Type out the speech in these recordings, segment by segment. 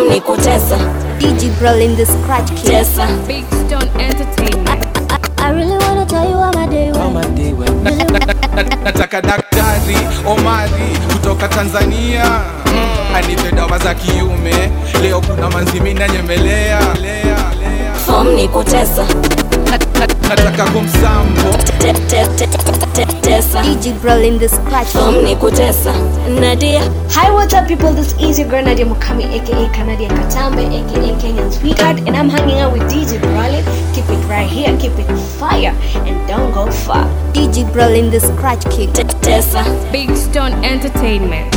Form ni kutesa DJ Brolin the scratch kid. tesa Big Stone Entertainment. I really wanna tell you how my day went. nataka daktari omari kutoka tanzania mm. anipe dawa za kiume leo kuna manzimi nanyemelea lea, lea. Form ni kutesa nataka kumsambo Te- te- te- te- tesa DJ Brolin the scratch Form kid. ni kutesa Nadia Hi, what's up, people? This is your girl Nadia Mukami, aka Canadian Katambe, aka Kenyan Sweetheart, and I'm hanging out with DJ Brolin. Keep it right here, keep it fire, and don't go far. DJ Brolin the scratch kid. te- tesa Big Stone Entertainment.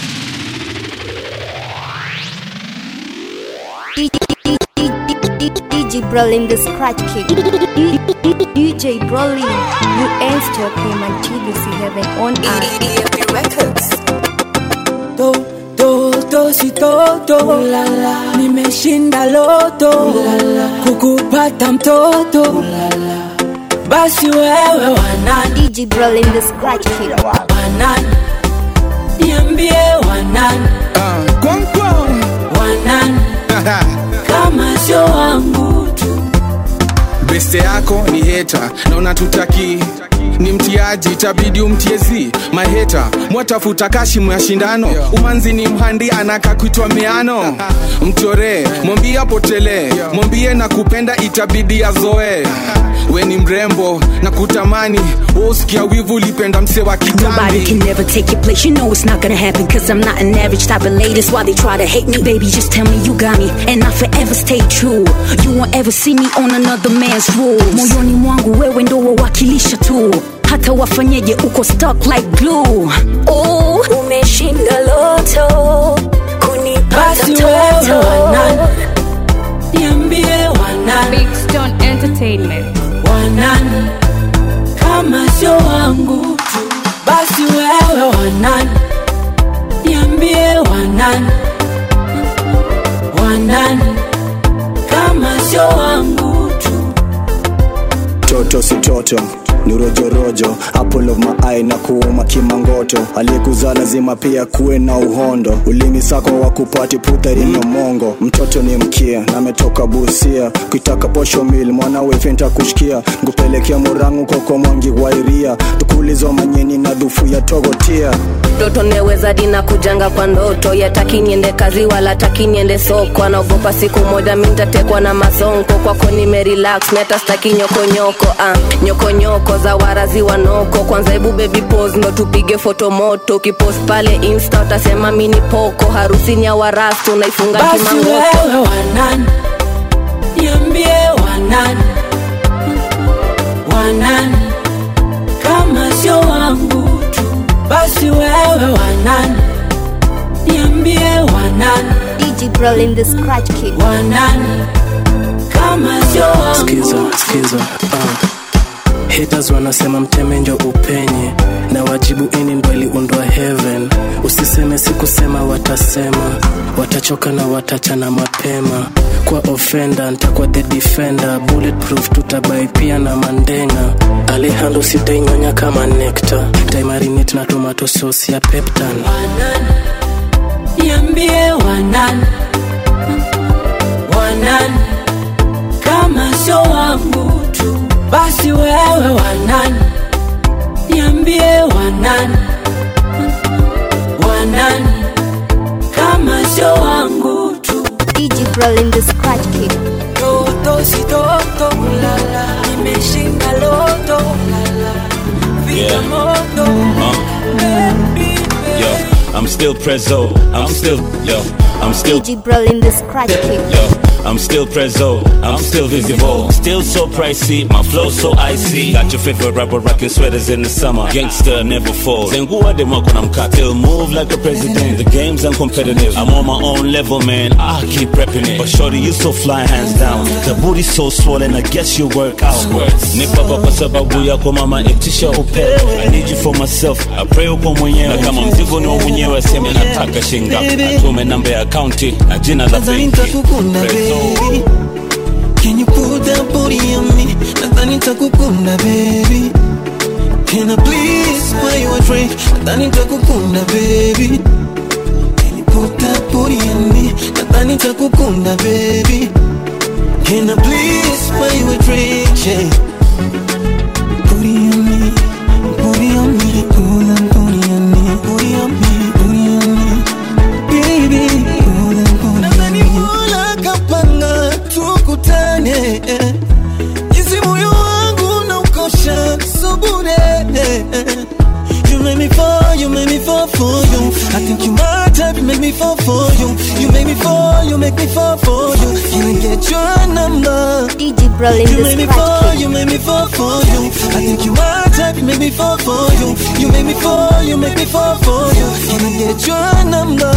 DJ Brolin the scratch kid. DJ Brolin, you ain't stop him until you see heaven on earth. to to to si toto Ulala. nimeshinda loto Ulala. kukupata mtoto Ulala. basi wewe wanani DJ Brolin the scratch kid. wanani niambie wanani uh, kwankwan wanani kama sio wangu tu beste yako ni heta na unatutaki ni mtiaji itabidi umtiezi maheta mwatafuta kashimu ya shindano umanzi ni mhandi anaka kuitwa miano mchoree mwambie apotelee mwambie na kupenda itabidi azoe we ni mrembo na kutamani wosikia wivu ulipenda mse wa Nobody kitambi can never take your place. You know it's not gonna happen. Cause I'm not an average type of lady. That's why they try to hate me. Baby, just tell me you got me. And I forever stay true. You won't ever see me on another man's rules. Moyoni mwangu wewe ndo wawakilisha tu. Hata wafanyeje uko stuck like glue. Oh, umeshinda loto. Kunipata basi wewe mtoto. wanani niambie wanani Big Stone Entertainment. wanani kama sio wangu tu basi wewe wanani niambie wanani wanani kama sio wangu tu toto si toto ni rojorojo apple of my eye na kuuma kimangoto aliyekuzaa lazima pia kuwe na uhondo ulimi sako wa kupati putharinyo mongo mtoto ni mkia na ametoka busia kuitaka posho mil mwanawe fenta kushikia nkupelekea murangu koko mwangi wairia tukulizo manyeni na dhufu ya togotia mtoto neweza dina kujanga kwa ndoto yataki niende kazi wala taki niende soko anaogopa siku moja mintatekwa na masonko kwako nimerelax meta staki nyokonyoko ah, nyokonyoko za warazi wanoko kwanza hebu baby pose ndo tupige foto moto ukipost pale insta utasema mini poko harusini ya warastu unaifunga basi kimangoto wewe wanani niambie wanani wanani kama sio wangu tu basi wewe wanani niambie wanani DJ Brolin the scratch kid. wanani kama sio wangu skiza skiza uh. haters wanasema mteme njo upenye na wajibu ini ndo iliundwa heaven usiseme sikusema watasema watachoka na watachana mapema kwa ofenda ntakuwa the defender bulletproof tutabai pia na mandenga alehando sitainyonya kama nekta taimarinate na tomato sauce ya peptan wanani niambie wanani wanani kama sio wangu tu basi wewe wanani niambie wanani wanani kama sio wangu tu DJ Brolin the scratch kid. toto si toto lala nimeshinda loto lala vita moto baby, baby. Yo, I'm still prezzo. I'm still, yo, I'm still, DJ Brolin the scratch kid. yo, I'm still prezzo. I'm still visible. Still so pricey. My flow so icy. Got your favorite rapper rocking sweaters in the summer. Gangster never falls. Then who are them when I'm cut? Still move like a president. The game's uncompetitive. I'm on my own level, man. I keep repping it. But shorty, you so fly hands down. The booty so swollen. I guess you work out. Nipa kwa sababu yako mama itisha upepo. I need you for myself. I pray uko mwenyewe. Na kama mzigo ni wa mwenyewe, sema nataka shinga. Atume namba ya akaunti na jina la Nadhani benki. nitakukunda Prezzo. baby Can you put that booty on me Nadhani nitakukunda baby Can I please buy you a drink Nadhani nitakukunda baby Can you put that booty on me Nadhani nitakukunda baby Can I please buy you a drink yeah. Booty on me Booty on me Pull and booty on me Booty on me Booty on me Baby Pull and booty on me Mola kapanga tukutane eh. Jinsi moyo wangu na ukosha subure You make me fall, you make me fall for you I think you my type, you make me fall for you You make me fall, you make me fall for you Can I get your number? DJ Brolin You the make me Scratch fall, King. you make me fall for you I think you my type, you make me fall for you You make me fall, you make me fall for you Can I get your number?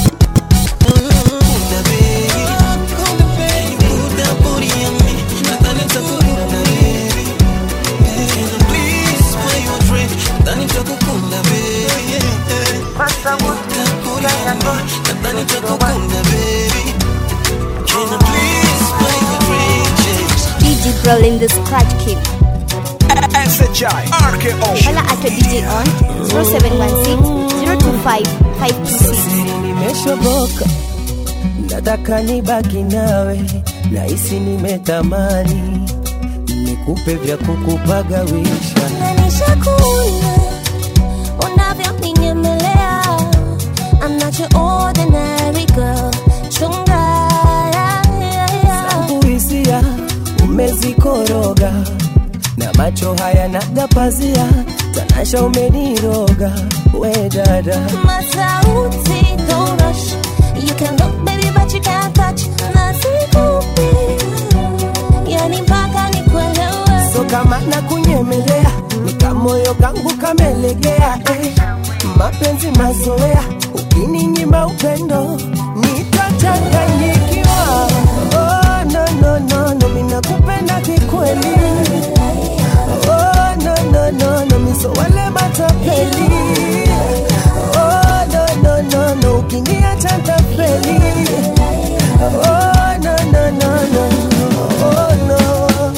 DJ Brolin the Scratch King. SHI RKO Hola at your DJ on 0716 025 526. nimeshoboka nataka nibaki nawe nahisi nimetamani nikupe vya kukupagawisha Nishakuna unavyoninyemea I'm not your ordinary girl chunga yeah, yeah, yeah. zangu hisia umezikoroga na macho haya nagapazia tanasha umeniroga we dada Masauti, don't rush You can look baby but you can't touch Nasikupi Yani mpaka nikuelewe so kama na kunyemelea nikamoyo kangu kamelegea eh. mapenzi mazoea ukininyima upendo nitachanganyikiwa oh, no, no, no, no, minakupenda kikweli oh, no, no, no, no, miso wale matapeli oh, no, no, no, no, ukiniacha ntafeli oh, no, no, no, no, oh, no.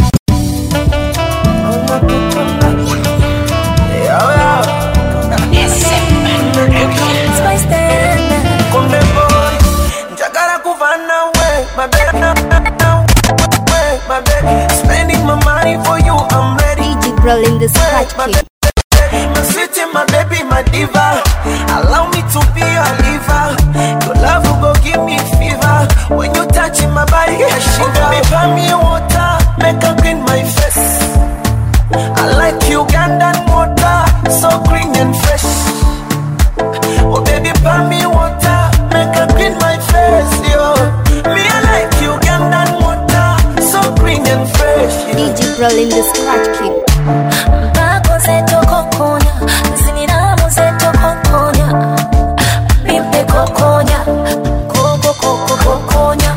Spice tena Konde boy, njagala kuva nawe, my baby, way, my baby. Spending my money for you, I'm ready. DJ Brolin the Scratch King. My city, my baby, my diva. Allow me to be your liver. Your love will go give me fever. When you touch my body, I shiver. Oh, baby, buy me water, make her clean my face. I like Ugandan water, so green and fresh. Oh baby, buy me water, make her clean my face, yo. Me I like Ugandan water, so green and fresh. DJ Brolin the Scratch King. Mpako zeto kokonya Ziniramu zeto kokonya Pimpe kokonya Koko koko kokonya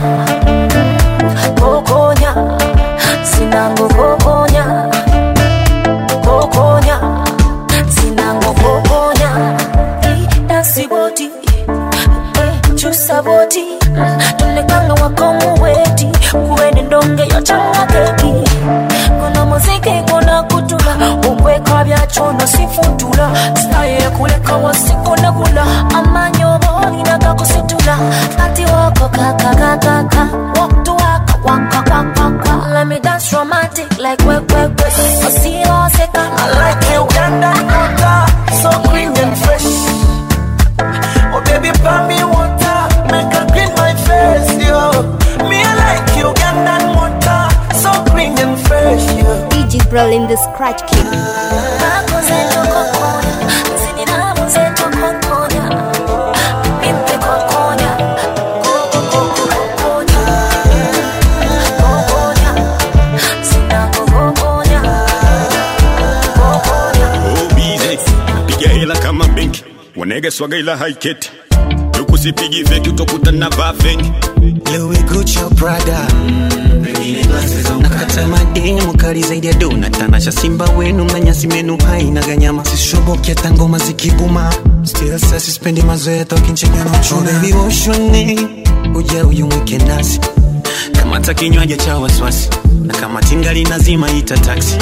Kokonya Sinango kokonya Kokonya Sinango kokonya Dasi boti Chusa boti Tulekanga wakomu weti Kuwene ndonge yochanga keki Kuna muziki kuna kutula Ukweka bya chono sifutula Staye kuleka wasikuna kula Amanyobo ninaga kusitula Ati wako kaka kaka kaka Walk to waka waka waka waka Let me dance romantic like we we we Osio seka I like Ugandan water, so green and fresh. Oh baby, buy me water, make her clean my face, yo. Me I like Ugandan water, so green and fresh, yo. DJ Brolin the Scratch King. Mpako zeto kokonya Ziniramu zeto kokonya Pimpe kokonya Koko koko kokonya Kokonya Sinango kokonya Kokonya bize napiga hela kama benki wanege swaga ila haiketi ukusipigi feki utakuta na vaa fengi Louis Gucci Prada nakata mademu kali zaidi ya dona tanasha simba wenu na nyasi menu haina ganyama sishoboki hata ngoma zikibuma still sasa sispendi mazoea tokincheka na uchuna oh, baby woshoni uja uyumwike nasi kamata kinywaji cha wasiwasi na kama tingali nazima ita taxi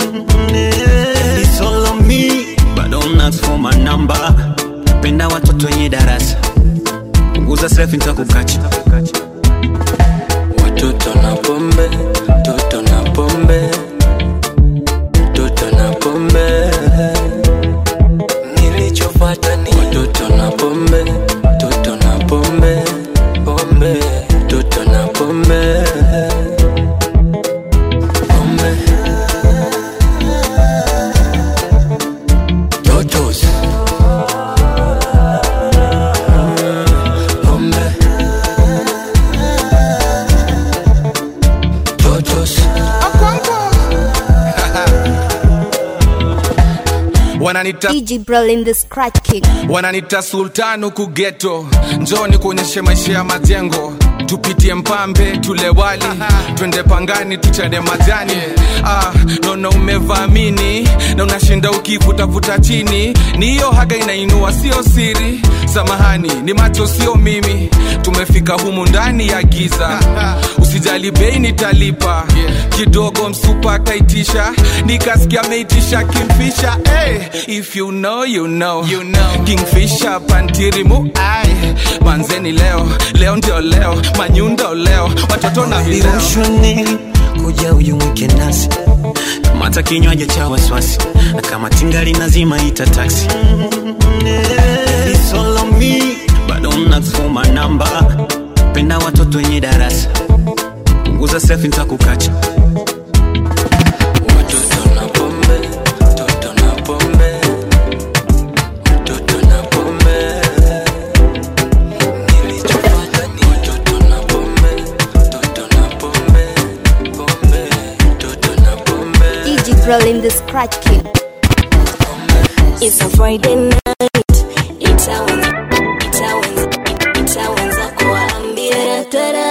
It's all on me, but don't ask for my number. penda watoto wenye darasa punguza selfie nitakukacha toto na pombe toto na pombe toto na pombe nilichopata ni toto na pombe toto na pombe pombe toto na pombe pombe totos pombe totos wananita DJ Brolin the Scratch King. wananita sultan huku geto njoni kuonyeshe maisha ya majengo tupitie mpambe tule wali twende pangani tuchane majani ah, naona umevamini na unashinda ukivutavuta chini ni hiyo haga inainua sio siri samahani ni macho sio mimi tumefika humu ndani ya giza usijali bei nitalipa kidogo msupa ataitisha nikasikia ameitisha kimfisha hey, if you know, you know. You know. kingfisha pantirimu ai manzeni leo leo ndio leo manyundo leo watoto na vileo viroshoni kuja uyumwike nasi kamata kinywaji cha wasiwasi na kama tingali nazima ita taksi It's all on me, bado mnasoma namba penda watoto wenye darasa punguza selfie nitakukacha Watoto na pombe, toto na pombe, toto na pombe. Nilichopata ni watoto na pombe, toto na pombe, pombe, toto na pombe. DJ Brolin the Scratch King. It's a Friday night. Itawenza, itawenza, itawenza kuambia.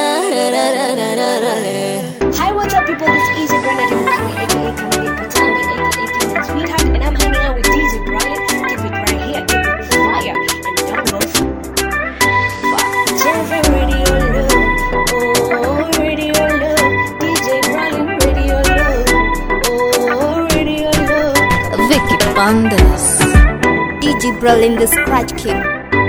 Hi, what's up, people? This is your girl Nadia Mukami, aka Kamali Katambe, aka Kenyan Sweetheart, and I'm hanging out with DJ Brian. Keep it right here, keep it fire, and don't go far. Jennifer Radio Love, oh, Radio Love, DJ Brian Radio Love, oh, Radio Love. Vicky Bandes. DJ Brolin the Scratch King.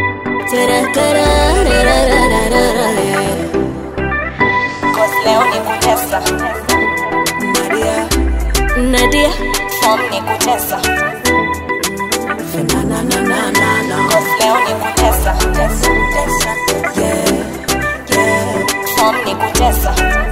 Cause leo ni kutesa. Nadia, Nadia, form ni kutesa. Cause leo ni kutesa. Tesa, tesa. Yeah, yeah. Form ni kutesa.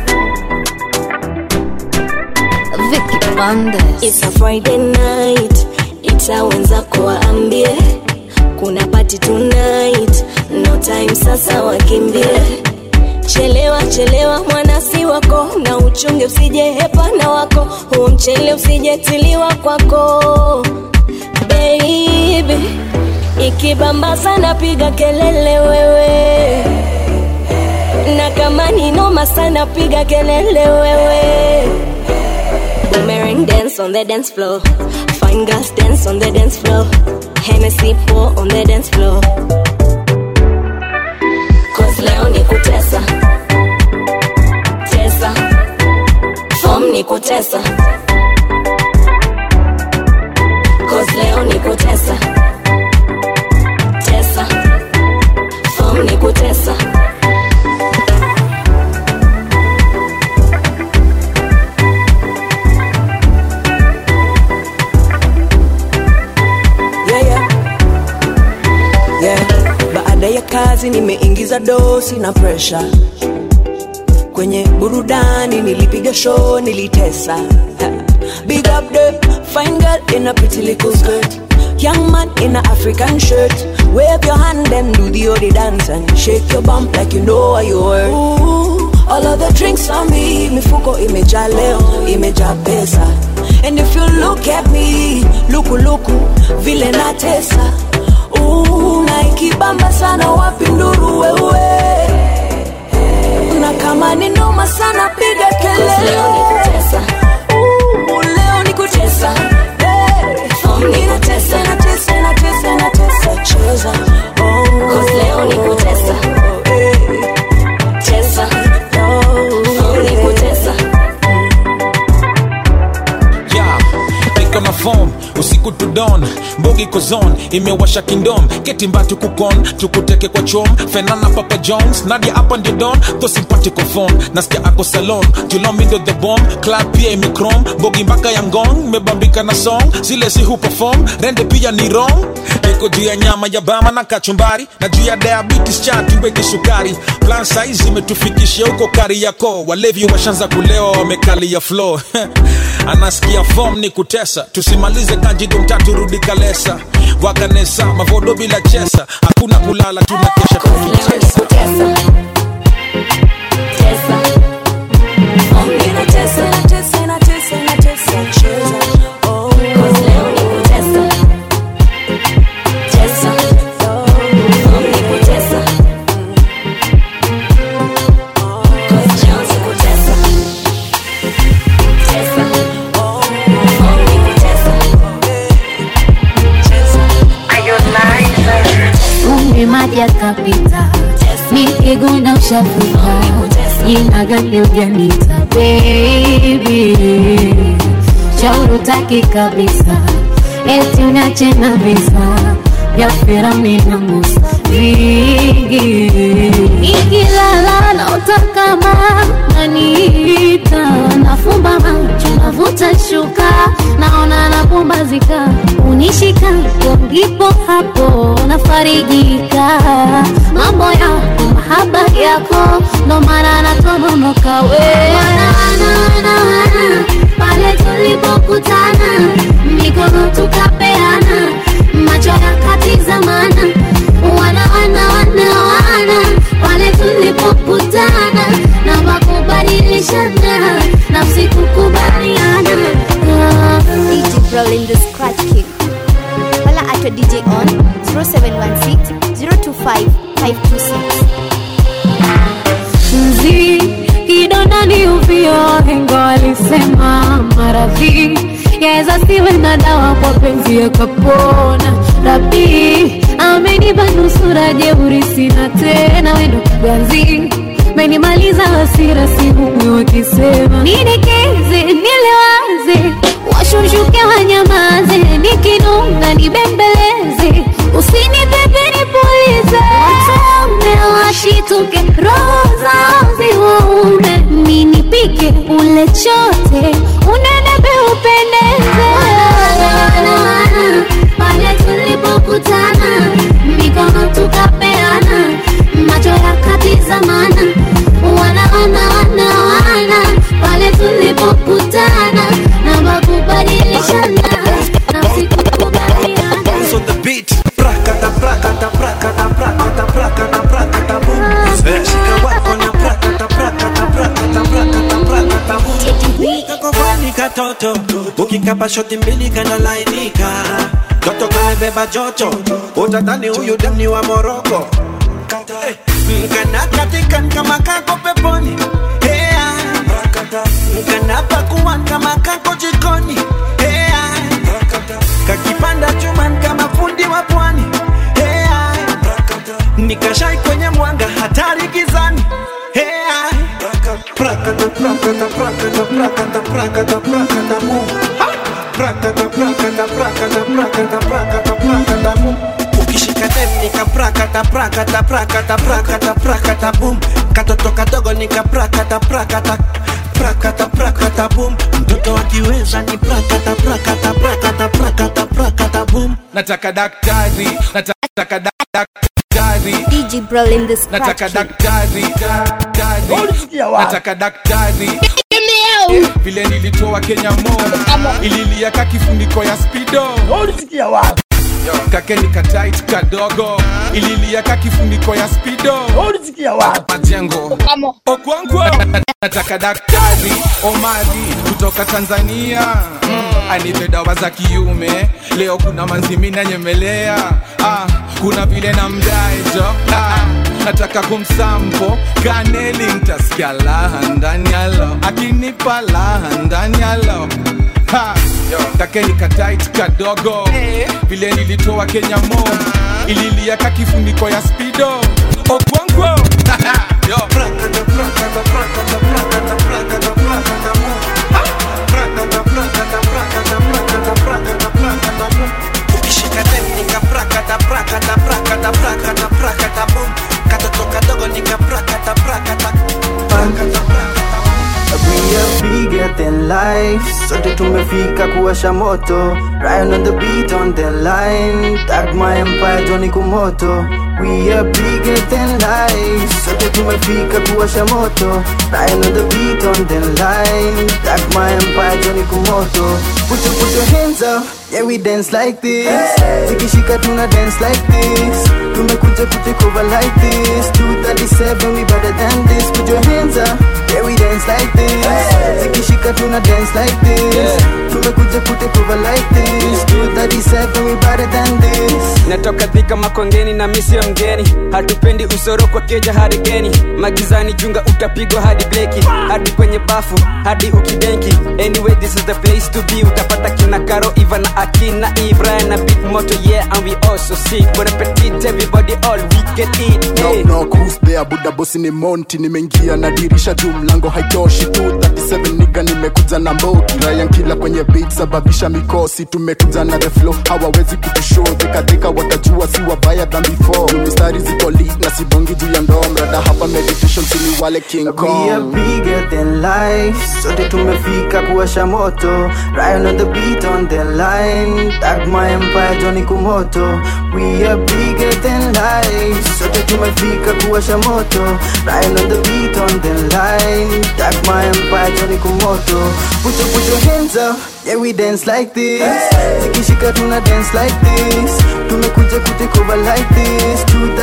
Vicky Bandes. It's a Friday night, itawenza kuwaambie kuna party tonight, no time sasa wakimbie. Chelewa chelewa mwana si wako, na uchunge usije hepana wako, huo mchele usijetiliwa kwako baby. Ikibamba sana piga kelele wewe, na kama ni noma sana piga kelele wewe. Boomerang dance on the dance floor. Fine girls dance on the dance floor. Hennessy pour on the dance floor. Cause leo ni kutesa. Tesa. Form ni kutesa. Cause leo ni kutesa. Tesa. Form ni kutesa. yeah, yeah. Yeah. Baada ya kazi nimeingiza dosi na presha kwenye burudani, nilipiga show, nilitesa. Ha. Big up the fine girl in a pretty little skirt. Young man in a African shirt. Wave your hand and do the odi dance and shake your bump like you know what you worth. Ooh, all of the drinks on me, mifuko imejaa leo, imejaa pesa. And if you look at me, luku luku, vile natesa. Ooh, na ikibamba sana wapi nduru wewe. Na kama ni noma sana piga kelele. Leo ni kutesa. Ooh, leo ni kutesa. Hey, ninatesa, natesa, natesa, natesa, cheza. Oh, Cause leo ni kutesa. Tesa. Form ni kutesa. yeah, pick on my phone usiku tu don mbogi kozon imewasha kindom ketimbatu kukon tukuteke kwa chom fenana papa jones nadia hapa ndio don tho simpatiko phone nasikia ako salon julomindo the bomb club pia imikrom mbogi mpaka ya ngong mebambika na song zile si huperform rende pia ni wrong iko juu ya nyama ya bama na kachumbari na juu ya diabetes cha tuweke sukari plan size imetufikishia huko kari yako walevi washanza kulewa wamekalia flow anasikia form ni kutesa tusimalize kanjido mtatu rudi kalesa wakanesa mavodo bila chesa hakuna kulala tunakesha tukitesa Kumbe maji yakapita, nikiguna ushafika, jina gani ujanita baby, shauri utaki kabisa, eti unache na visa vya Firauni na Musa vingi, nikilala naota kama naniita, nafumba macho navuta shuka, naona napumbazika, unishika hapo ndipo hapo nafarijika, mambo yako mahaba yako ndo maana natononoka we Wana, wana, wana, wana, pale tulipokutana mikono tukapeana macho yakatizamana wana wana wana wana pale tulipokutana na makubadilishana nafsi kukubaliana Ah. DJ Brolin the Scratch King. Holla at your DJ on 0716 025 526. mzi kidondani uvio hengo alisema maradhi yaweza siwe na dawa kwa penzi yakapona rabi amenipa nusura jeuri sina tena wendo kiganzi menimaliza hasira sihumwi wakisema nidekeze nilewaze washunshuke wanyamaze nikinunga nibembeleze usinipepe nipulize watume washituke roho zao ziwaume ninipike ule chote unenepe upendeze pale tulipokutana mikono tukapeana macho yakatizamana wana wana wana wana pale tulipokutana na makubadilishana nafsi kukubaliana Bounce on the beat. Prakata, prakata, prakata, prakata, prakata, prakata, boom. Eh, Shika wako na prakata, prakata, prakata, prakata, prakata, boom. Kakovani katoto, ukikapa shoti mbili kanalainika. Toto kamebeba joto, utadhani huyu dem ni wa Moroko. Eh, Mkana katika kama kako peponi. Hey, Mkana pakuan kama kako jikoni. Hey, kakipanda chuman kama fundi wa pwani hey, nikashai kwenye mwanga hatari gizani hey, prakata, prakata, prakata, prakata, prakata, prakata, mu. Ha! Prakata, prakata, prakata, prakata, prakata, prakata, mu. ukishika dem nika prakata prakata prakata prakata prakata boom katoto kadogo nika prakata prakata prakata prakata boom mtoto akiweza ni prakata prakata prakata prakata prakata boom nataka daktari nataka dak- daktari DJ Brolin the Scratch nataka King. daktari daktari nataka daktari vile nilitoa kenya mo ililia ka kifuniko ya spido kakeni katait kadogo ililia ka kifuniko ya spido majengo okwangwa nataka daktari omari kutoka tanzania mm, anipe dawa za kiume leo kuna manzimi nanyemelea ah, kuna vile na mdaejo ah, nataka kumsampo kaneli ntasikia laha ndani yalo akinipa laha ndani yalo Ha, takeni katait kadogo vile nilitoa kenya mo ililia ka kifuniko ya spido okwangwo Yo. than life sote tumefika kuwasha moto Ryan on the beat on the line tag my empire Johnny Kumoto we are bigger than life sote tumefika kuwasha moto Ryan on the beat on the line tag my empire Johnny Kumoto put your, put your hands up yeah we dance like this zikishika tuna dance like this tumekuja kutekova like this 237 we better than this put your hands up yeah we dance like this zikishika tuna dance like this tumekuja kutekova like this 237 we better than this natoka dhika makongeni na misio mgeni hatupendi usoro kwa keja hadi geni magizani chunga utapigwa hadi bleki hadi kwenye bafu hadi ukidenki anyway this is the place to be utapata kina karo iva na akina ibra na big moto yeah and we also sick bon appetit everybody all we can eat hey. no, no, cruise there buda bosi ni monti nimeingia na dirisha juu mlango haitoshi 237 niga nimekuja na mbogi ryan kila kwenye beat sababisha mikosi tumekuja na the flow hawawezi kutushow dhikadhika watajua si wabaya than before Juu mistari ziko lit na sibongi juu ya ndom rada hapa meditation sini wale king We kong are bigger than life sote tumefika kuwasha moto Ryan on the beat on the line tag my empire Johnny Kumoto we are bigger than life sote tumefika kuwasha moto Ryan on the beat on the line tag my empire Johnny Kumoto put your, put your hands up yeah we dance like this zikishika tuna dance like this tumekuja kutekova like this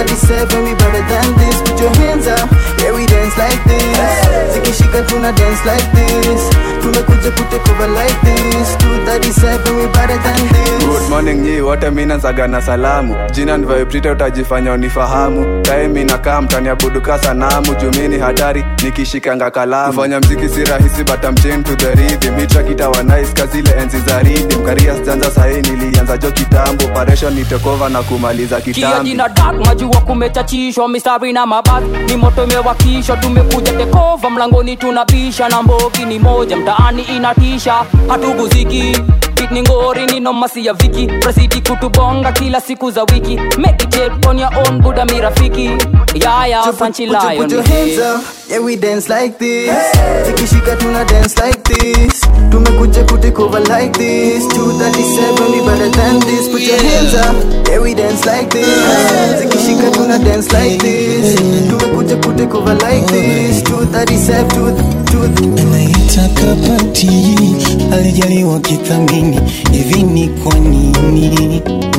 237 we better than this put your hands up yeah we dance like this zikishika tuna dance like this tumekuja kutekova like this 237 we better than this good morning nyi wote mina zaga na salamu jina nivayoprite utajifanya unifahamu time inakaa mtaniabuduka sanamu jumini hatari nikishikanga kalamu kufanya mziki si rahisi but I'm chained to the rhythm mitrakita wanais kazile enzi za rhythm karia sijanza sahii nilianza jo kitambo operation nitekova na kumaliza kia kitambi jina dak majua kumechachishwa mistari na mabati ni moto imewakishwa tumekuja tekova mlangoni tunabisha na mbogi ni moja mtaani inatisha hatuguziki Beat ni ngori ni nomasi ya viki presidi kutubonga kila siku za wiki make it yet on your own buda mirafiki yaya sanchi put, your, lion put your hands up yeah we dance like this zikishika tuna dance like this tumekuja kutekova like this 237 we better than this put your hands up yeah we dance like this zikishika tuna dance like this tumekuja kutekova like this 237 anaitaka pati alijaliwa kithamini hivi ni kwa nini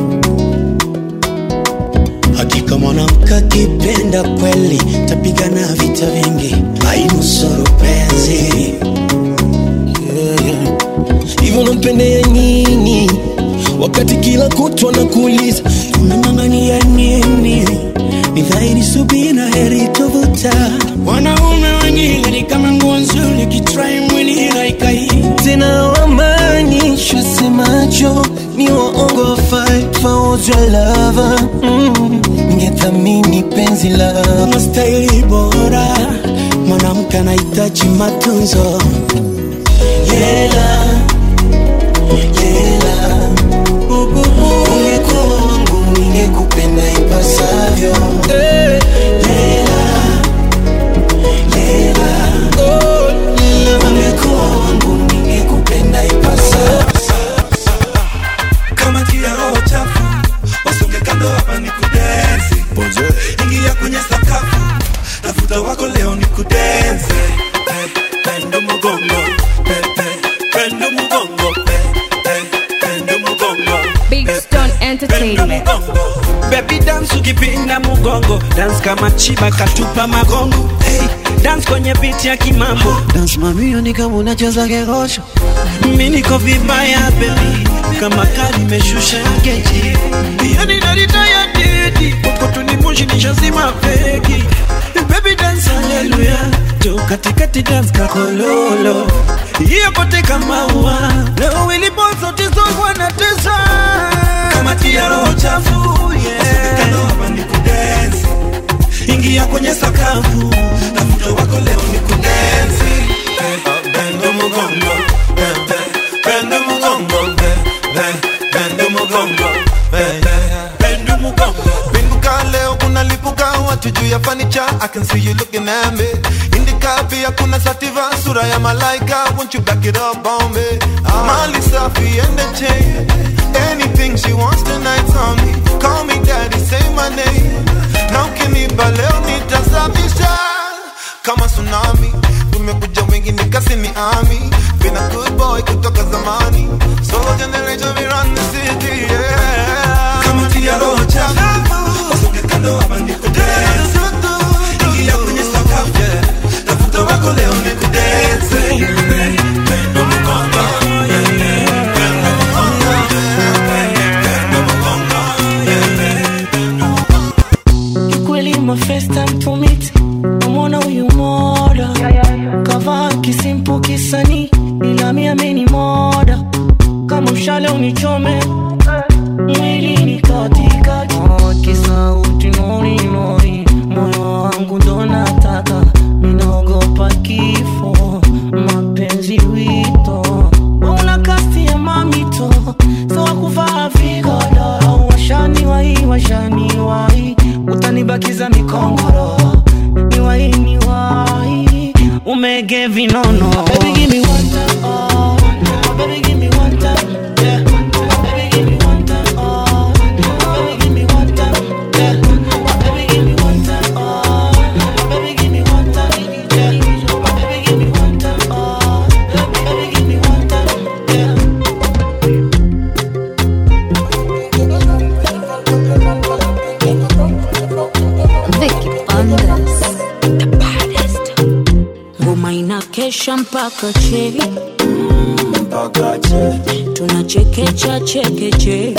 hakika mwanamke akipenda kweli tapigana vita vingi ainusuru penzi Yeah. hivyo nampendea nini wakati kila kutwa na kuuliza unang'ang'ania nini ni dhahiri subira heri tovuta wanaume wengine ni kama nguo nzuri kitrai mwili haikai tena wamaanishwa semacho ni waongo fight for your lover mm. ningethamini penzi la mastahili bora mwanamke anahitaji matunzo yela yela ungekuwa wangu ningekupenda ipasavyo Lela, lela, ungekuwa wangu ningekupenda ipasavyo kama tia roho chafu wasonge kando hapa ni kudensi ingia kwenye sakafu tafuta wako leo ni kudensi Pe- pendo mugongo Pe- pe- pendo mugongo Pe- pe- pendo mugongo Big Stone Entertainment. Baby dance ukipinda mugongo dance kama chiba katupa magongo hey, dance kwenye beat ya kimambo dance mamio ni kama unacheza kegosho mi niko vibaya baby kama kali imeshusha geji yani narita ya didi kokotuni moshi nishazima peki baby dance haleluya to katikati dance kakololo hiyo kote kama ua leo ilipo zote zote wanatesa kama tia roho chafu yeah. Kando hapa ni kudensi ingia kwenye sakafu tafuta wako leo ni kudensi bendo mugongo be- be- bendo mugongo be- be- bendo mugongo be- be- bendo mugongo Pinduka leo kuna lipuka watu juu ya fanicha I can see you looking at me Indicate malaika pia kuna sativa sura ya malaika won't you back it up on me mali safi and the chain anything she wants tonight on me call me daddy say my name na ukinipa leo nitasafisha kama tsunami tumekuja wengi nikasi ni ami been a good boy kutoka zamani solo generation we run the city yeah kama tia roho chafu usonge kando hapa nikudance ingia kwenye sakafu yeah tafuta wako leo nikudance Pendo mkongo, yeah, yeah. Pendo mkongo, yeah. Pendo mkongo, yeah. Kikweli my first time to meet namwona huyu moda kavaa kisimpu kisani ila mi ameni moda kama mshale unichome mwili ni katikati Oh, kisauti nori nori moyo wangu ndo nataka minaogopa kifo mapenzi wito una kasti ya mamito sawa kuvaa vigodoro washani wai washani wai utanibakiza mikongoro niwai niwai umege vinono Baby, give me one time, oh. Baby, give me one time, yeah. Baby, give me one time, oh. Baby, give me one time, yeah. Baby, give me one time, oh. Baby, give me one time, yeah. Baby, give me one time, oh. Baby, give me one time, yeah. Vicky Bandes. The baddest. Ngoma inakesha mpaka che tunachekecha chekeche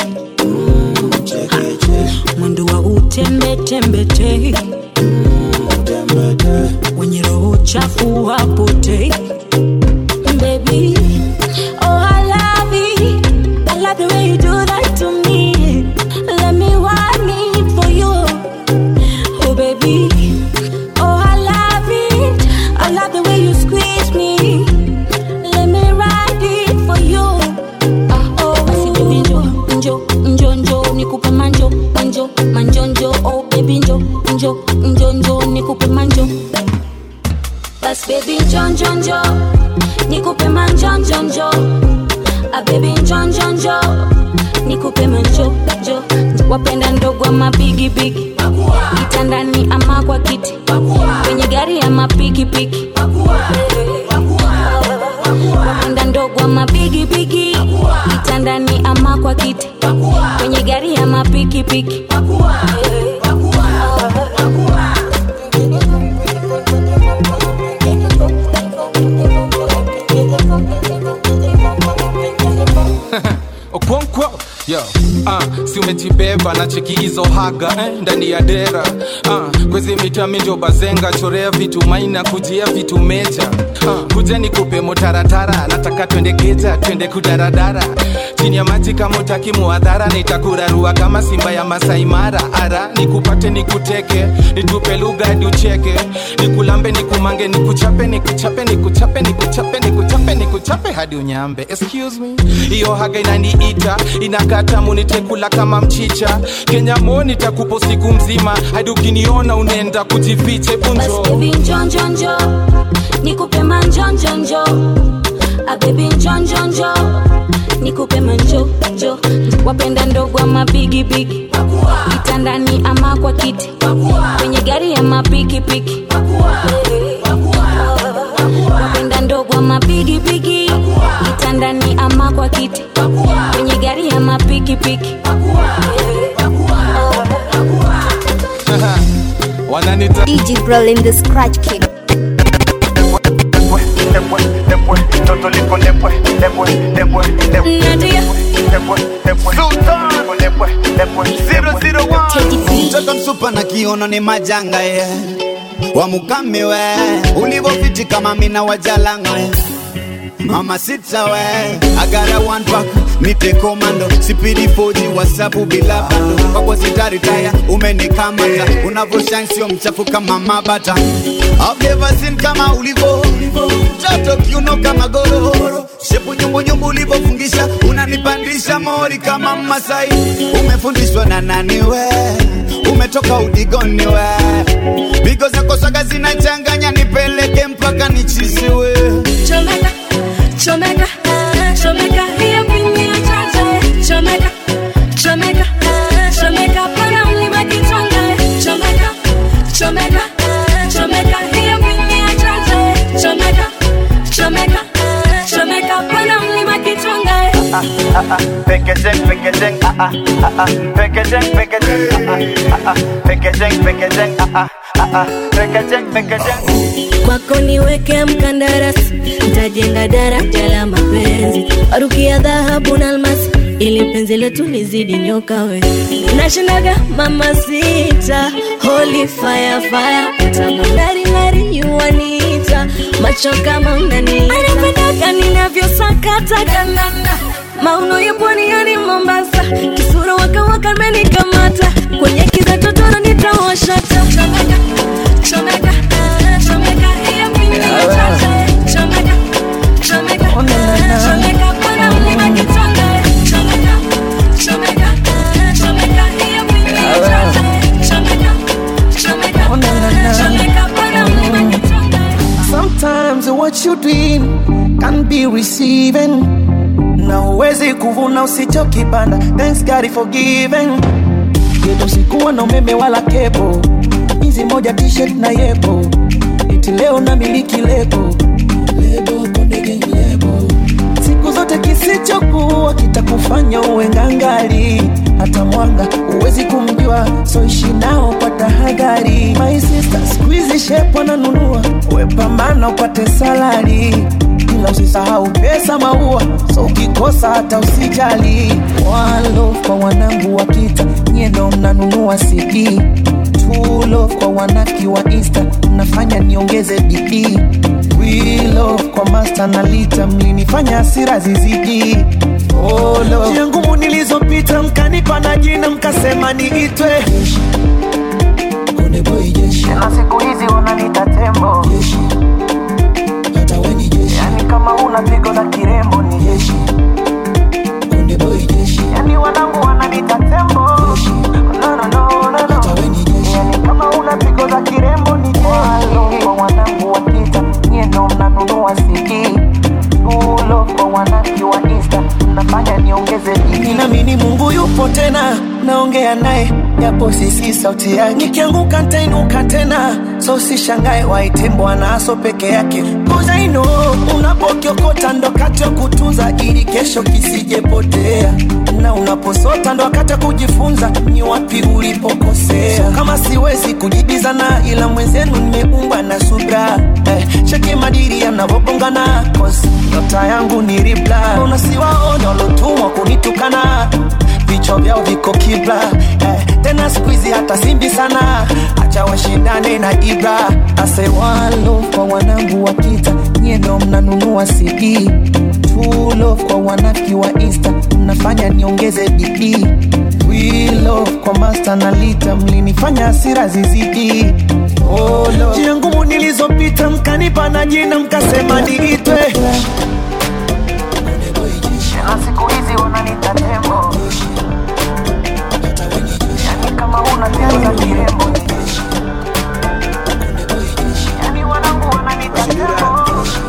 mwendo wa utembetembete wenye roho chafu wapotei Baby, oh I love it. I love the way you do that to me. Let me want it for you. Oh baby, oh I love it. I love the way you squeeze me. Let me ride it for you. Ah oh, basi baby njo njo njo njo nikupe manjo manjo manjo njo oh baby njo njo njo njo nikupe manjo. Bas baby njo njo njo nikupe manjo njo njo. Ah baby njo njo njo nikupe manjo njo wapenda ndogo ama bigi bigi kitandani ama kwa kiti kwenye gari ama pikipiki wapenda ndogo ama bigi bigi kitandani ama kwa kiti kwenye gari ama pikipiki okonkwo yo uh, si umejibeba na cheki hizo haga eh, ndani ya dera uh, kwezi mitami njo bazenga chorea vitu maina kujia vitu meja uh, kuja nikupe motaratara nataka twende geja twende kudaradara chini ya maji kama utaki muadhara nitakurarua kama simba ya masaimara ara nikupate nikuteke nitupe lugha hadi ucheke nikulambe nikumange nikuchape nikuchape nikuchape nikuchape nikuchape nikuchape hadi unyambe excuse me hiyo haga inaniita inakata munitekula kama mchicha kenya mo nitakupo siku mzima hadi ukiniona unaenda kujifiche bunjo baby njo njo njo nikupe manjo njo njo ah baby njo njo njo nikupe manjo njo wapenda ndogo ama bigi bigi kitandani ama kwa kiti kwenye gari ama pikipiki wapenda ndogo ama bigi bigi kitandani ama kwa kiti kwenye gari ama pikipiki wananita DJ Brolin the Scratch King. Toto liko lepwe, lepwe, lepwe, lepwe. Nadia. Lepwe, lepwe. Sultan. Lepwe, lepwe, lepwe. mtoto msupa na kiono ni majanga ye wamukame we ulivofiti kama mina wajalanga we mama sita we agara one pack nipe komando sipidi foji wasapu bila bando kwako sitaritaya umenikamata unavyoshine sio mchafu kama mabata I've never seen kama ulivo mtoto kiuno kama gororo shepu nyumbunyumbu ulivofungisha unanipandisha mori kama masai umefundishwa na nani we umetoka udigoni we bigo zako swaga zinachanganya nipeleke mpa mpaka nichisiwe chomeka chomeka chomeka hiyo pini ya chache chomeka chomeka chomeka pana mlima kitonga chomeka chomeka chomeka hiyo pini ya chache chomeka chomeka chomeka pana mlima kitonga ah, ah, packaging, packaging, ah, ah, ah, ah, packaging, packaging, ah, ah, ah, ah, packaging, packaging, ah, ah, ah, ah, packaging, packaging. kwako niweke mkandarasi ntajenga daraja la mapenzi warukia dhahabu na almasi ili penzi letu lizidi nyoka we nashindaga mama sita holy fire fire tamundaringari yuwanita macho kama unanita anapendaga ninavyosakata kanana mauno ya pwani yani mombasa kisura wakawaka menikamata kwenye kiza totoro nitawashata chomeka chomeka chomeka hiyo pini ya chacha chomeka chomeka chomeka pana mlima kitonga chomeka chomeka chomeka hiyo pini ya chacha chomeka chomeka chomeka pana mlima kitonga Sometimes what you doing can be receiving. Na uwezi kuvuna usichokipanda. Thanks God for giving. Yetu sikuwa na umeme wala kepo, hizi moja t-shirt na yepo, iti leo na miliki lebo lebo konde gang lebo. Siku zote kisichokuwa kitakufanya uwe ngangali, hata mwanga uwezi kumjua, so ishi nao kwa tahadhari. My sister, squeeze shape wananunua, we pambana upate salari ila usisahau pesa maua, so ukikosa hata usijali. One love kwa wanangu wa kita, nyie ndo mnanunua CD. True love kwa wanaki wa Insta, mnafanya niongeze bidii. We love kwa master na lita, mlinifanya hasira zizidi. Oh, love. Njia ngumu nilizopita mkanipa na jina mkasema niitwe Konde boy jeshi. Na siku hizi wananiita tembo jeshi. Hata we ni jeshi. Yani kama una pigo la kirembo ni jeshi. Konde boy jeshi. Yani wanangu wananiita tembo jeshi. No, no, no, no, no. Hata we ni jeshi. Yani kama una pigo la kirembo ni jeshi. Walo kwa wanangu wa kita, nyie ndo mnanunua CD. Tulo kwa wanaki wa Insta, mnafanya niongeze bidii. Ninaamini Mungu yupo tena, naongea naye japo sisi sauti yake. Nikianguka nitainuka tena, so usishangae waite Bwana aso peke yake. Cause I know unapokiokota ndo wakati wa kutunza ili kesho kisijepotea, na unaposota ndo wakati wa kujifunza ni wapi ulipokosea. So, kama siwezi kujibizana, ila mwenzenu nimeumbwa na subra eh, cheki madiri yanavyogongana, cause nyota yangu ni ribla. Unasiwaona walotumwa kunitukana vichwa vyao viko kibla eh, tena skuizi hata simbi sana, acha washindane na Ibra. Ase one love kwa wanangu wa kita, nyie ndo mnanunua CD. True love kwa wanaki wa Insta, mnafanya niongeze bidii. We love kwa master na lita, mlinifanya hasira zizidi. Oh, Lord. Njia ngumu nilizopita mkanipa na jina mkasema niitwe na siku hizi wananiita tembo yani kama una pigo za kirembo yani wanangu wananiita tembo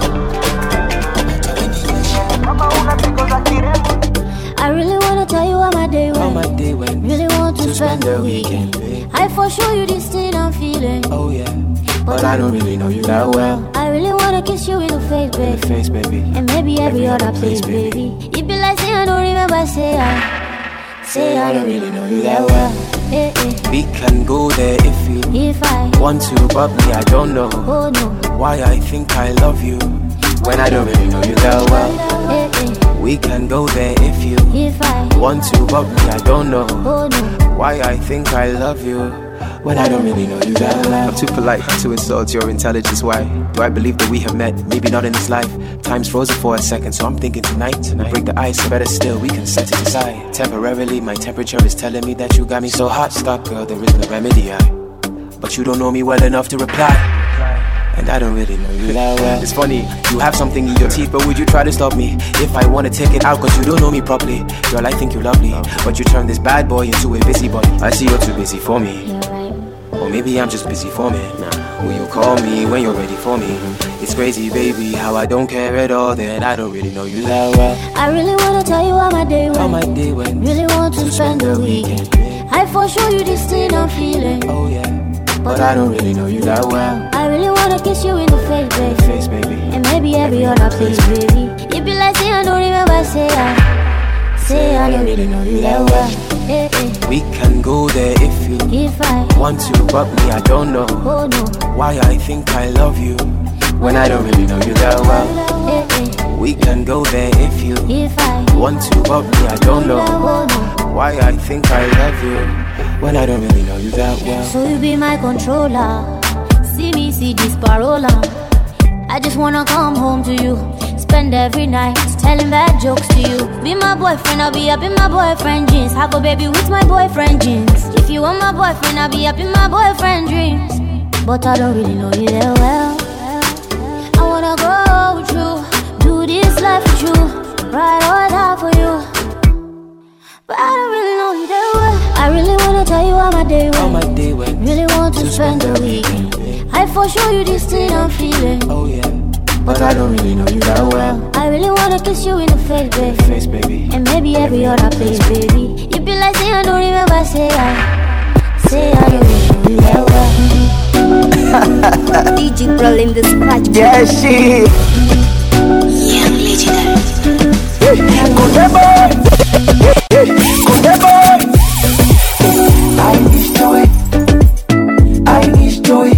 yani kama una pigo za kirembo I really wanna tell you how my day went. my day went. Really want to spend the weekend, weekend. I for sure you this thing I'm feeling. Oh yeah, but I don't really know you that well. I really wanna kiss you in the face, In baby. the face, baby. And maybe every other place, baby. It be like say I don't remember, say I, say I don't really know you that well. Eh, eh. We can go there if you If I, want to, but me, I don't know oh no, why I think I love you when I don't really know you that well. eh, eh. We can go there if you If I, want to, but me, I don't know oh no, why I think I love you when I don't really know you that well. I'm too polite to insult your intelligence. Why do I believe that we have met? Maybe not in this life. Time's frozen for a second, so I'm thinking tonight. We break the ice, better still, we can set it aside. Temporarily, my temperature is telling me that you got me so hot. Stop, girl, there is no remedy. I, but you don't know me well enough to reply. And I don't really know you that well. It's funny, you have something in your teeth, but would you try to stop me? If I wanna take it out, cause you don't know me properly. Girl, I think you're lovely, but you turn this bad boy into a busybody. I see you're too busy for me. Or maybe I'm just busy for me. Will you call me when you're ready for me? It's crazy, baby, how I don't care at all that I don't really know you that well. I really wanna tell you how my day went. How my day went. Really want to spend the weekend. I for sure you this thing I'm feeling. Oh yeah. But I don't really know you that well. I really wanna kiss you in the face, baby. Face, baby. And maybe every other place, baby. You be like, say I don't remember, say I. Say I don't really know you that well. Eh, eh. We can go there if you If I want to, but me, I don't know oh no, why I think I love you when I don't really know you that well. eh, eh. We can go there if you If I want to, but me, I don't know oh no. why I think I love you when I don't really know you that well. So you be my controller. See me see this parola. I just wanna come home to you. Spend every night telling bad jokes to you. Be my boyfriend, I'll be up in my boyfriend jeans. Have a baby with my boyfriend jeans. If you want my boyfriend, I'll be up in my boyfriend dreams. But I don't really know you that well. I wanna go with you, do this life with you, ride or die for you. But I don't really know you that well. I really wanna tell you how my day went. How my day went. Really want to spend the weekend. I for sure you this thing I'm feeling. Oh yeah. But I don't really know you that well. I really wanna kiss you in the face, baby. Face, baby. And maybe every other place, baby. You be like, say I don't remember, say I. Say I don't really know you that well. DJ Brawl in the scratch. Yeah, she. Young legendary. Kunde boy. Kunde boy. I need joy. I need joy.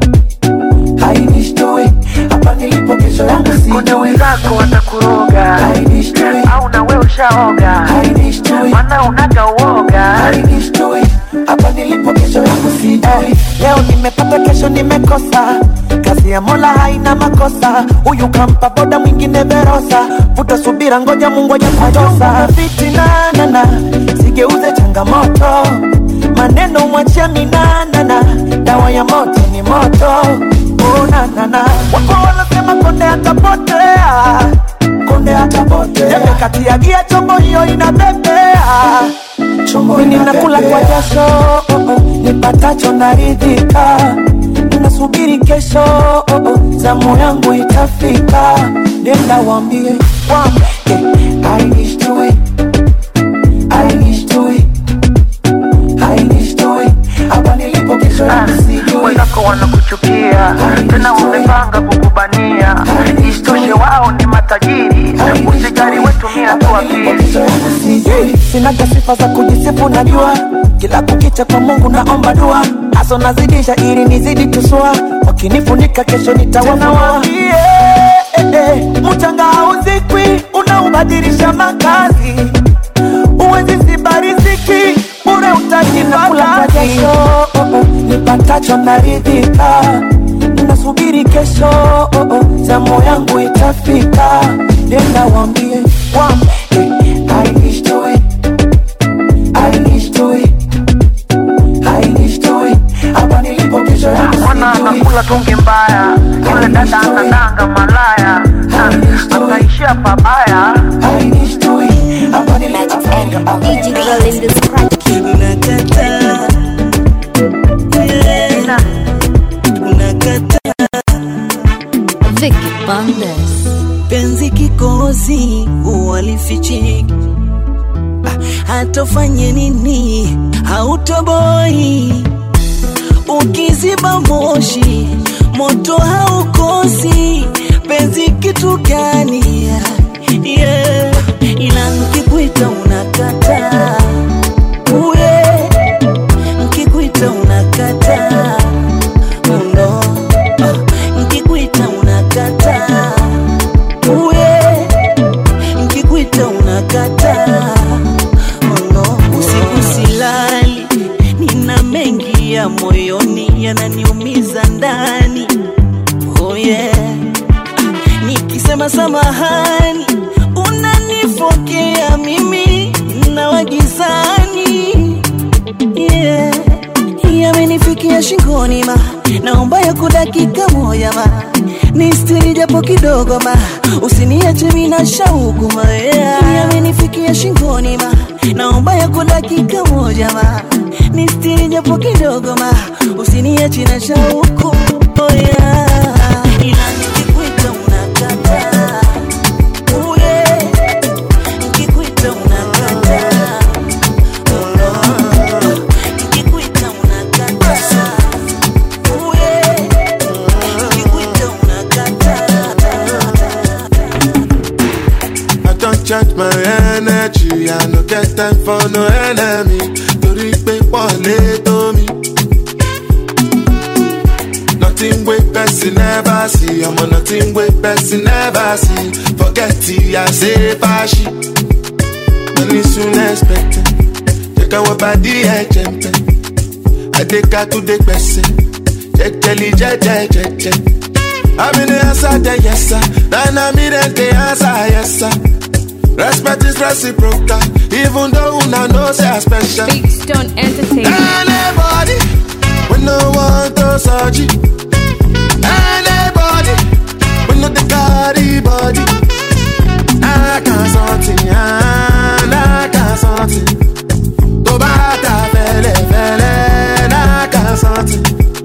I need joy. Hapa nilipo kesho yangu si Kuna wenzako watakuroga I need joy. au na wewe ushaoga I need joy. mana unaga uoga I need joy. Hapa nilipo kesho yangu si joy. Leo nimepata kesho nimekosa kazi ya mola haina makosa huyu kampa boda mwingine verosa vuta subira ngoja mungu ajakutosa fitinanana sigeuze changamoto maneno mwachia minanana dawa ya moto ni moto unanana wapo wanasema konde atapotea konde atapotea jembe kati ya gia chombo hiyo inabebea mimi nakula kwa jasho oh, oh, nipatacho naridhika nasubiri kesho oh, oh, zamu yangu itafika nenda wambie wambie I wish to it I wish to it I wish to it hapa nilipo kesho yangu sijui wenzako wanakuchukia tena wamepanga kukubania isitoshe wao ni matajiri usijali wetumia tu akili sijui sinaga sifa za kujisifu najua kila kukicha kwa mungu naomba dua haso nazidisha ili nizidi tusua wakinifunika kesho nitawafua eh, eh, mchanga hauzikwi unaubadilisha makazi uwezi ziba riziki bure utajinakula jasho oh, oh, nipatacho naridhika nasubiri kesho oh, oh, zamu yangu itafika nenda wambie wambie I wish to it I wish to it I wish to it hapa nilipo kesho yangu mwana sijui. anakula tungi mbaya yule dada anadanga malaya anaishia pabaya I wish to it hapa nilipo DJ Brawl in the scratch. Vicky Bandes. penzi kikozi uwalifichiki hatofanye nini hautoboi ukiziba moshi moto haukosi penzi kitu gani yeah. ila nkikuita unakata uye nkikuita unakata uno nkikuita unakata uye nkikuita unakata uno usiku silali nina mengi ya moyoni yananiumiza ndani oh yeah. nikisema samahani unanifokea mimi na wagizani yeah. yamenifikia shingoni ma naomba ya dakika moja ma ni stiri japo kidogo ma usiniache mina shauku maea yamenifikia shingoni ma naomba yako dakika moja ma nistiri japo kidogo ma usiniache na shauku oh yeah. ila nikikuita unakataa Oh yeah. Nikikuita unakataa Oh no. Nikikuita unakataa Oh yeah. Nikikuita I don't charge my energy, I no get time for no enemy. Torí pé wọlé tó mi. Nothing wey person never see, ọmọ nothing wey person never see. Forget it, I say fashi. Money soon expected. Jẹ́ káwọn bá dí ẹ̀jẹ̀ ń bẹ̀. Adéka tó dé gbẹ̀sẹ̀. Jẹ́jẹ́lì jẹ́jẹ́ jẹ́jẹ́. I'm in the answer, the yes sir. Then I'm in the answer, yes sir. Respect is reciprocal, even though una know say I special. Big Stone Entertainment. Anybody, we no want to search it. Anybody, we no the carry body. I can't something, I can't something. To bata fele fele, I can't something.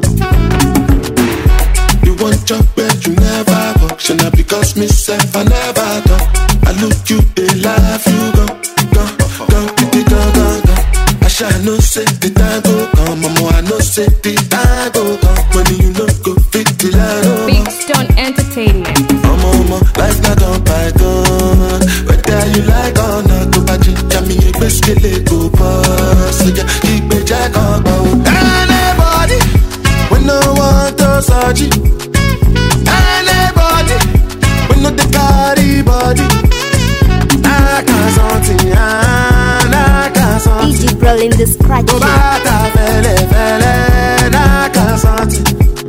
You want job but you never work Shall not because myself I never talk I look you, they laugh you go Go, go, go, go, go, go I shall no say the time go come Mama, I know say the time go come When you know go fit the line Big Stone Entertainment. Mama, mama, life not on python Whether you like or not Go back to me, a biscuit, go pass So yeah, keep me jack on Anybody, we no want to search it Anybody, we know the carry body. I can't something, I can't something. DJ Brawl in the scratch Go back to fele fele, I can't something.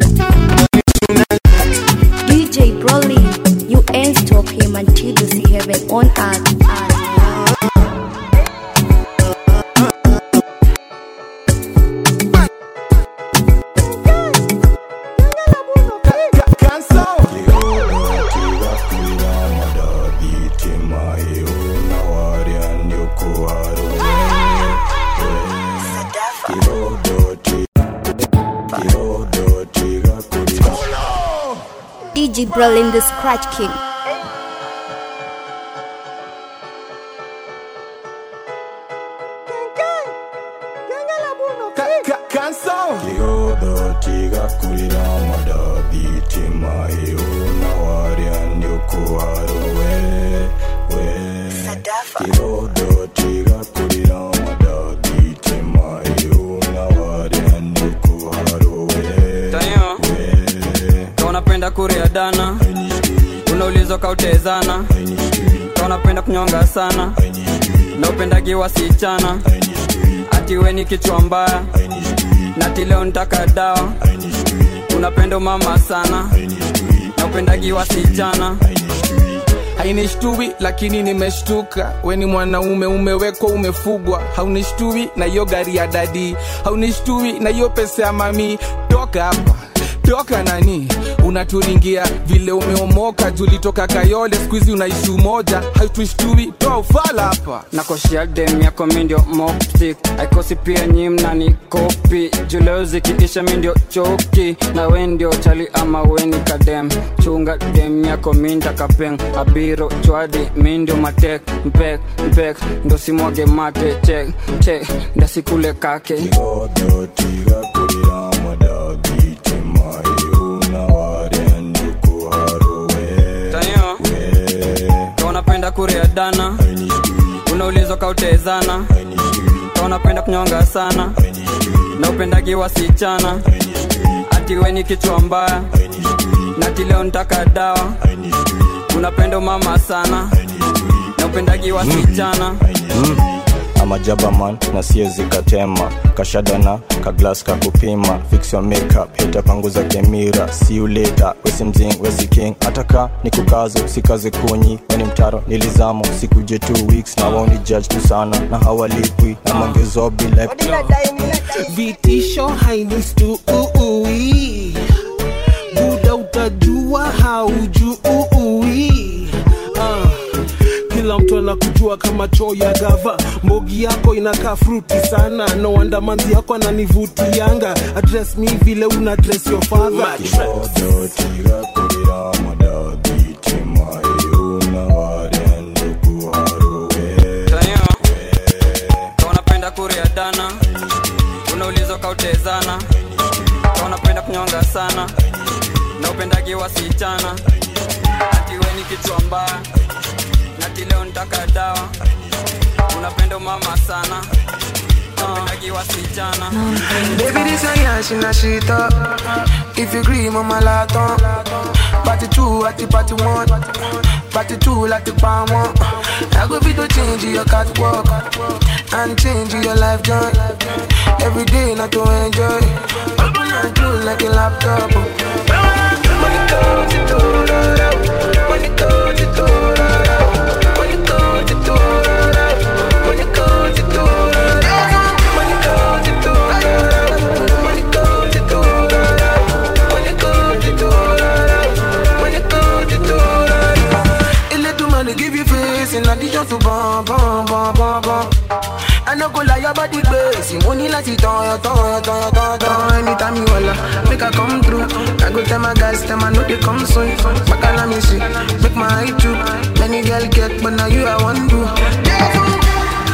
DJ Broly, you ain't stop him until you see heaven on earth. DJ Brawl in the scratch king. Kihodotiga kurira madabitima euna wariandio kuharowe we Kihodotiga kurira madabitima euna wariandio kuharowe Tayo, ka unapenda kuria dana unaulizwa kautezana ka unapenda kunyonga sana na upendagi wasichana ati we ni kichwa mbaya nati leo ntaka dawa unapenda mama sana na upendagi wasichana hainishtui lakini nimeshtuka we ni mwanaume umewekwa umefugwa haunishtui na hiyo gari ya dadi haunishtui na hiyo pesa ya mami toka hapa toka nani unaturingia vile umeomoka julitoka kayole skuizi unaishi umoja hautushtui toa ufala hapa nakoshia dem yako mindio moptik aikosi pia nyimna ni kopi juleo zikiisha mindio choki na we ndio chali ama weni kadem chunga dem yako minda kapeng abiro chwadi mindio matek mpek mpek ndo simwage mate chek chek ndasikule kake Kihodotiga kurira madabitima euna wariandio kuharowe tayo ka unapenda kuria dana unaulizwa kautezana ka unapenda kunyonga sana na upendagi wasichana ati we ni kichwa mbaya nati leo ntaka dawa unapenda mama sana na upendagi wasichana amajabaman na siezi katema kashadana kaglas kakupima fix your makeup hita panguza kemira see you later wesi mzing wesi king ataka ni kukazo sikaze kunyi weni mtaro nilizamo sikuje two weeks na waoni judge tu sana na hawalipwi na mongezo bila vitisho hainistu buda utajua haujui na kujua kama choo ya gava mbogi yako inakaa fruti sana no wonder manzi yako ananivutianga address me vile una dress your father Tayo, kama unapenda kuria dana unaulizwa kautezana kama unapenda kunyonga sana na upendagi wasichana ati we ni kichwa mbaya nati leo nitaka dawa unapenda umama sana na upendagi wasichana Baby, this a yash in a shit up. If you agree, mama laton. Party two at the party one. Party two like the palm one. I go be to change your catwalk and change your life joy. Every day not to enjoy. Open and close like a laptop. Money comes to do Money comes to do Money comes to do Money comes to do Money comes to do Money comes to do Money comes to do Money comes to do It let the money give you face in addition to bum bum bum bum bum. I no go lie about the base. Money like it on your tongue, your tongue, your tongue, tongue. Anytime you holla, make I come through. I go tell my guys, tell my know they come soon. Back on me see, make my eye true. Many girl get, but now you I want to.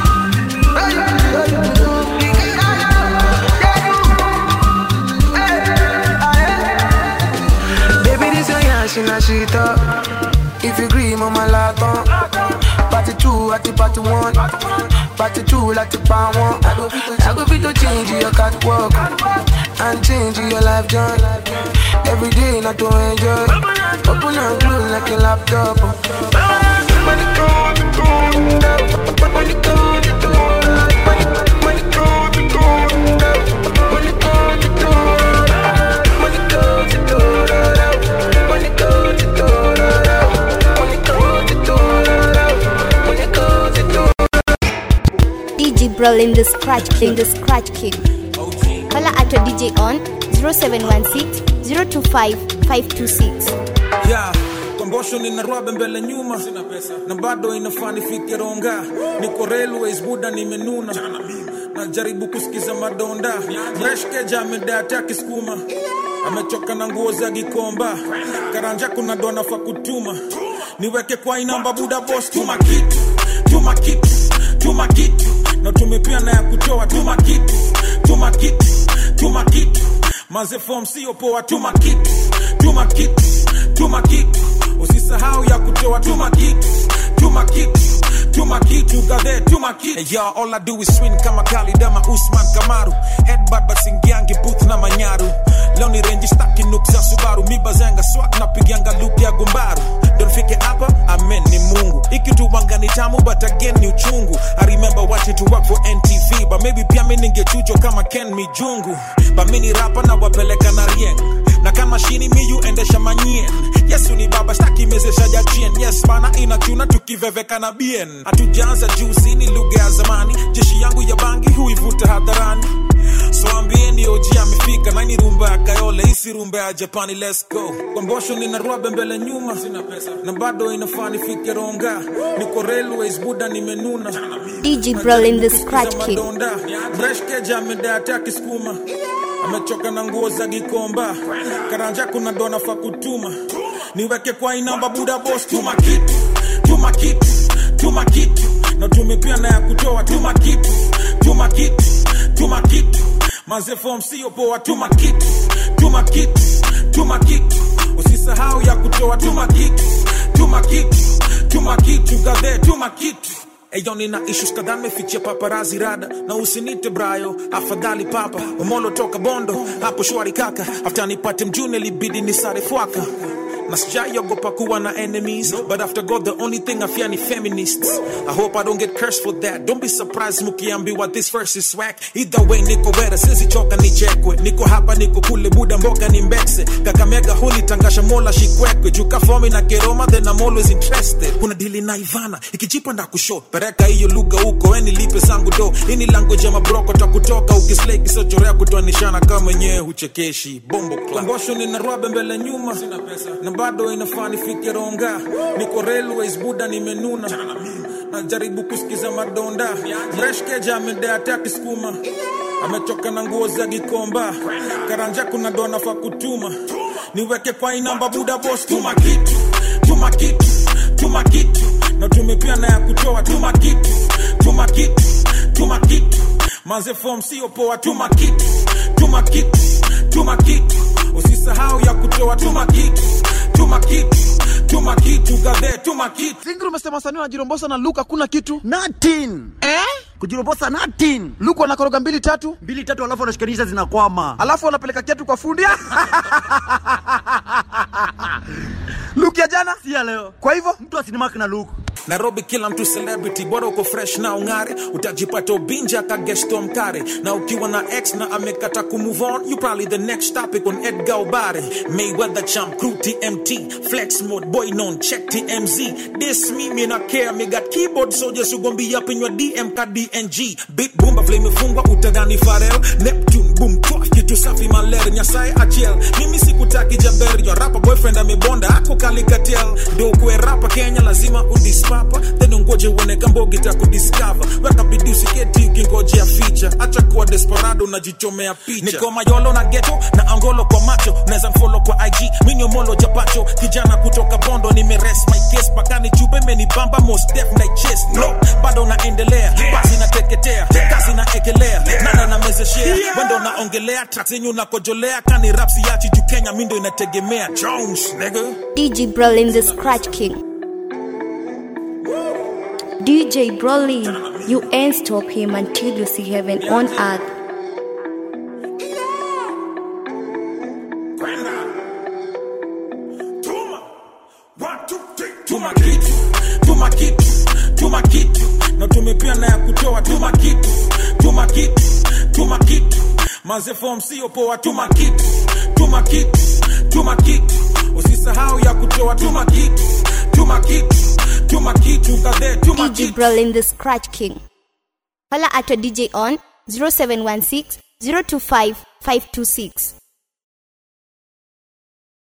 Baby, this your yash in a shit up. If you agree, mama laton. Party two at the party one. Party two like the pound one. I go fit to, I go fit to change your catwalk and change your life joy. Every day not to enjoy. Open and close like a laptop. Money come to go. Money come to go. Money money come to go. Money come to go. Money come to go. Money come to go. Money come to go. Money come to go. DJ Brawl in the scratch in the scratch king. Holla at your DJ on 0716 025 526. yeah kombosho nina rwabe mbele nyuma na bado inafaa nifike ronga niko railways buda nimenuna najaribu kusikiza madonda mreshkeja amedata akisukuma amechoka na nguo za gikomba karanja kuna dona fa kutuma niweke kwa inamba buda bos tuma kitu tuma kitu tuma kitu na tumepia na ya kutoa tuma kitu tuma kitu tuma kitu maze form sio poa tuma kitu tuma kitu tuma kitu usisahau ya kutoa tuma kitu tuma kitu tuma kitu gadhe tuma kitu hey, y'all, all I do is swing kama Kali Dama Usman Kamaru headbutt basingiangi booth na manyaru leo ni renji staki nuk za Subaru mibazanga swak na pigianga look ya gumbaru ndo nifike hapa amen ni Mungu ikituwanga ni tamu but again ni uchungu I remember watching to work for NTV but maybe pia mi ningechujo kama Ken Mijungu but mi ni rapa na wapeleka na rieng na kama shini miyu endesha manyien yesu ni baba staki mezesha jachien yes bana inachuna tukiveveka na bien hatujaanza juzi ni lugha ya zamani jeshi yangu ya bangi huivuta hadharani so ambieni oji amefika naini rumba ya kayole isi rumba ya japani let's go kwambosho nina rwabe mbele nyuma na bado inafaa nifike ronga niko railways buda nimenuna DJ Brawl in the scratch king. madonda breshkeja amedata akisukuma amechoka na nguo za gikomba karanja kuna dona fa kutuma niweke kwa inamba buda bos tuma kitu tuma kitu tuma kitu na tumepia na ya kutoa tuma kitu tuma kitu tuma kitu maze form sio poa tuma kitu tuma kitu tuma kitu usisahau ya kutoa tuma kitu tuma kitu tuma kitu gadhe tuma kitu Eyo nina issues kadhaa mefichia paparazi rada na usinite brayo afadhali papa umolo toka bondo hapo shwari kaka after nipate mjune libidi ni sare fwaka na sijaiogopa kuwa na enemies but after god the only thing i fear ni feminists i hope i don't get cursed for that don't be surprised mukiambiwa this verse is swag either way niko wera sizichoka nichekwe niko hapa niko kule buda mboga ni mbekse kakamega huli tangasha mola shikwekwe juka fomi na keroma then i'm always interested kuna dili na ivana ikijipa nda kusho pereka hiyo lugha huko weni lipe zangu do ini language ya mabroko takutoka ukislei kisochorea kutoanishana kama mwenyewe huchekeshi bombo klambosho nina rwabe mbele nyuma na bado inafaa nifike ronga niko railways buda nimenuna najaribu kusikiza madonda mreshkeja amedea tati skuma amechoka na nguo za gikomba karanja kuna dona fa kutuma niweke kwa inamba buda bos tuma kitu tuma kitu tuma kitu na tumepia na ya kutoa tuma kitu tuma kitu tuma kitu manze fom sio poa tuma kitu tuma kitu tuma kitu usisahau ya kutoa tuma kitu tuma kitu tuma kitu gadhe tuma kitu Singri umesema sanii wanajirombosa na Luke hakuna kitu nothing eh? kujirombosa nothing Luke wanakoroga mbili tatu mbili tatu alafu wanashikanisha zinakwama alafu wanapeleka kiatu kwa fundi Luke ya jana si ya leo kwa hivyo mtu asinimaki na Luke nairobi kila mtu celebrity bora uko fresh na ung'are utajipata ubinja kagesto mkare na ukiwa na x na amekata kumove on you probably the next topic on edgar obare mayweather champ crew tmt flex mode boy non check tmz this me me not care me got keyboard soldiers who gon' be up in your dm ka dng big boomba flame imefungwa utadhani farel neptune boom twaf kitu safi maler nyasaye achiel mimi sikutaki jaber your rapper boyfriend amebonda ako kalikatel ndio ukuwe rapa kenya lazima udispapa then ungoje uone kambogi takudiscover weka bidii usiketi ukingojea ficha acha kuwa desperado unajichomea picha niko mayolo na geto na angolo kwa macho unaweza mfolo kwa ig minyo molo japacho kijana kutoka bondo nimeres my case pakani chupe menibamba most def na chest no bado naendelea basi nateketea kazi naekelea nana namezeshea wendo naongelea tracks zenyu nakojolea kani rapsi yachi juu kenya mindo inategemea jones nigga DJ Brolin the Scratch King. DJ Brolin, you ain't stop him until you see heaven on earth. tuma kitu tuma kitu tuma kitu na tumepia na ya kutoa tuma kitu tuma kitu tuma kitu manze fom sio poa tuma kitu tuma kitu tuma kitu usisahau ya kutoa tuma kitu tuma kitu tuma kitu kadhe tuma DJ Brolin the Scratch King. Holla at your DJ on 0716 025 526.